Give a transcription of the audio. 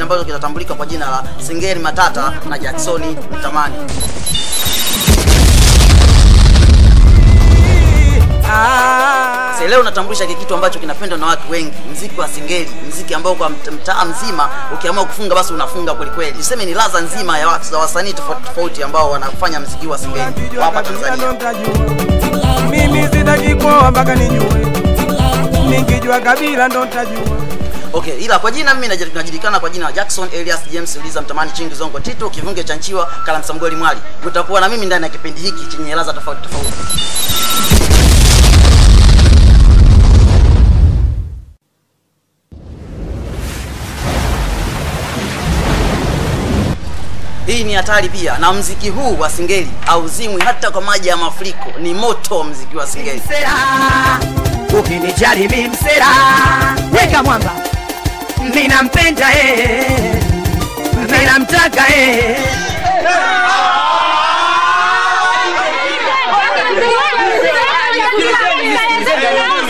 ambacho kinatambulika kwa jina la Singeli Matata na Jacksoni Mtamani. Sasa leo natambulisha kile kitu ambacho kinapendwa na watu wengi, mziki wa singeli, mziki ambao kwa mt- mtaa mzima ukiamua kufunga basi unafunga kweli kweli. Niseme ni ladha nzima ya watu za wasanii tofauti tofauti ambao wanafanya mziki wa singeli kwa hapa Tanzania. Mimi sitaki kuoa mpaka nijue, nikijua kabila ndo ntajua. Okay, ila kwa jina mimi naji- najulikana kwa jina la Jackson Elias James Uliza Mtamani Chingi Zongo Tito Kivunge cha Nchiwa Kala Msamgoli Mwali. Utakuwa na mimi ndani ya kipindi hiki chenye ladha tofauti tofauti. Hii ni hatari pia, na mziki huu wa singeli hauzimwi hata kwa maji ya mafuriko. Ni moto mziki wa singeli. msera ukinijali mi msera weka mwamba minampenda eh, minamtaka eh,